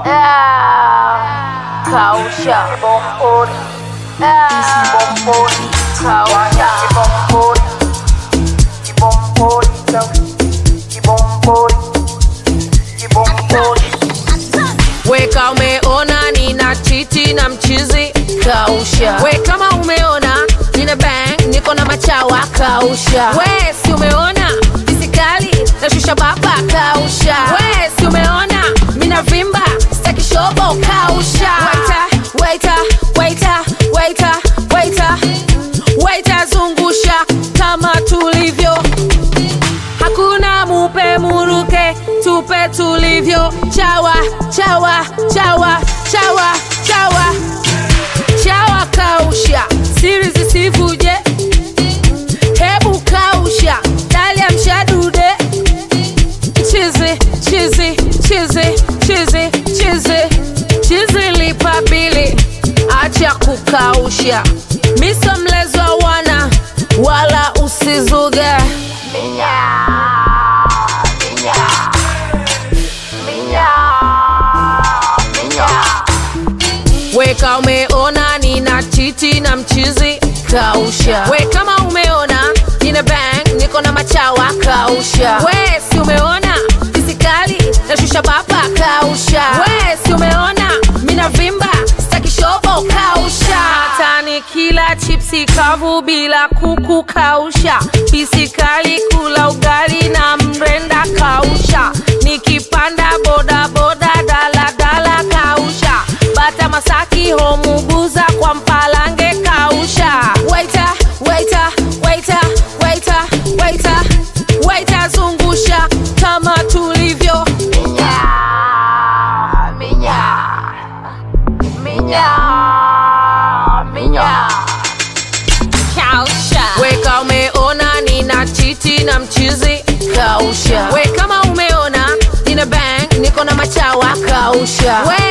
Ah, kausha bomboni Ah, bomboni kausha bomboni kibomboni kibomboni kibomboni weka umeona nina chiti na mchizi kausha we kama umeona nina bang niko na machawa kausha we si umeona fisikali nashusha baba kausha we si umeona mina vimba staki shobo kausha waita waita waita waita waita zungusha kama tulivyo hakuna mupe muruke tupe tulivyo chawa chawa chawa chawa chawa chawa kausha siri zisivuje hebu kausha dalia mshadude chizi chizi chizi chizi chizi chizi lipa bili acha kukausha miso mlezwa wana wala usizuge minya minya minya minya weka umeona nina chiti na mchizi kausha we kama umeona nina bang niko na machawa kausha we si umeona fisikali nashusha baba kausha we si umeona mina vimba staki shobo kausha hata ni kila chipsi kavu bila kuku kausha fisikali kula ugali na mrenda kausha nikipanda bodaboda daladala kausha bata masaki homuguza kwa mpalange kausha waita waita waita waita waita waita zungusha kama tulivyo minya minya minya minya kausha weka umeona nina chiti na mchizi kausha we kama umeona nina bang niko na machawa kausha we